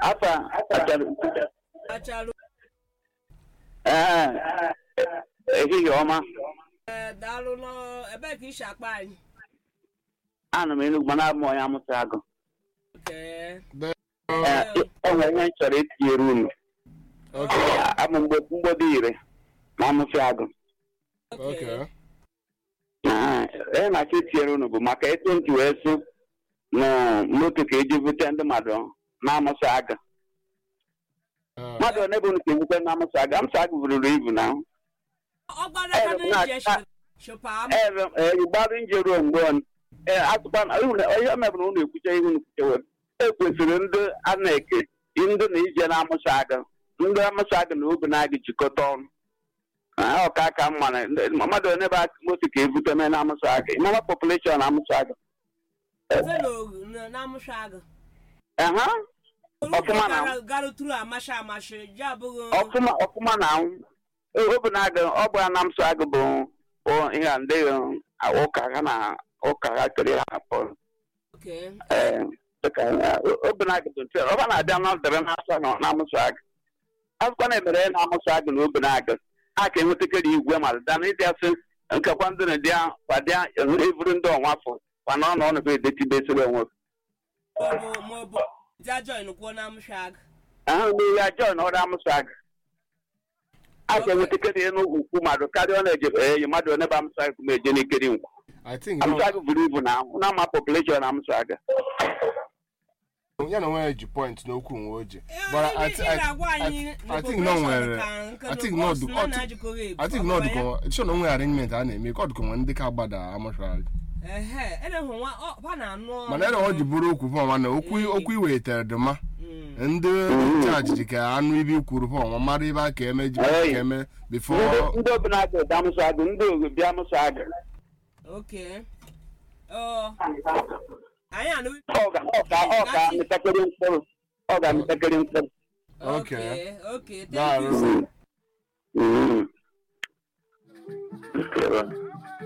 afa achara Acharụ ee ehihie ọma ee daalụ nọ ebee ka isi akpa anyị anọ m enugwu mana abụ m onye amụta agụ Okay. Ee, enwere ihe m chọrọ etinyere unu Okay. abụ mgbe mgbede ire na amụsị agụ Okay. Ee, ihe na-achọ etinyere unu bụ maka etu ntị wee sụ na moto ka eji bute ndị mmadụ na-amụsị agụ Ah, mmadụ one bụ unu ka ebute na-amụsị agụ amụsị agụ bururu ibu na ọ gbara aka Ee, na ije na- shụpa m gbara nje ruo mgbe ọ- ee, atụkwa na unu- onye mebụrụ unu ekwuche ihe unu kwuchewe ekwesịrị ndị a na-eke ndị na ije na-amụsị agụ ndị amụsị agụ na obi na-agụ jikọta ọnụ Ah, ọ ka aka mma na ndị- mmadụ one bụ moto ka ebute mee na-amụsị agụ ịmama population na-amụsị agụ na-amụsha agụ Aha, Ọfụma na- Gara- garuturu amashi amashi ji abụghị ọfụma ọfụma na anwụ obi na-agụ ọ bụ na-amụsị agụ bụ bụ ihe a ndị uh, ụka ha na ụka ha kere ha pụrụ Okay. ee dịka obi na-agụ bụ ntị ọ na-abịa na debe na-asọ na na-amụsị agụ akwụkwọ na-emere ya na-amụsị agụ na obi na-agụ a ka enwetakere igwe ma da na ịdị asị nkekwa ndị na dịa kwadịa evuru ndị ọnwa afọ mana ọ na ọnụ bụ edetibesiri onwe maọbụ maọbụ ja join kwuo na amụsha agụ ahụ n'ihe ajọọ na ọrụ amụsị agụ a ka enwetakere ya n'ukwu mmadụ karịa ọ na-eje eyi mmadụ one bụ amụsị agụ ma eje n'ikiri nkwa I think amụsị agụ buru ibu na na ama population na amụsị agụ no, ya na onwe ji point n'okwu nwe oji Ee, but ị- I, ị ga-agwa I, anyị I, na I think no population nwere ka nke I think na no cost du- na ọ- na-ajịkọghị ebu. I think Ọ no bụ ya? dụkọ sure na onwe arrangement a na-eme ka ọ dụkọ nwe ndị ka agbada amụshara Ehe, ede hụ nwa ọ ọ na-anụ mana ere ọ ji bụrụ okwu fọma na okwu okwu iwetere dị mma Mm. ndị chaji ji ka anụ ibe ikwuru fọma mara ibe a ka eme ji ka eme bifo ndị ndị obi na-agụ dị amụsị agụ ndị ogo bịa amụsị agụ Okay. Ọ anyị anụ ọ ga ọ ga ọ ga amịtakịrị mkpụrụ ọ ga amịtakịrị mkpụrụ Okay. Okay, okay. Thank Daalụ. you. sir. Mm. Mm.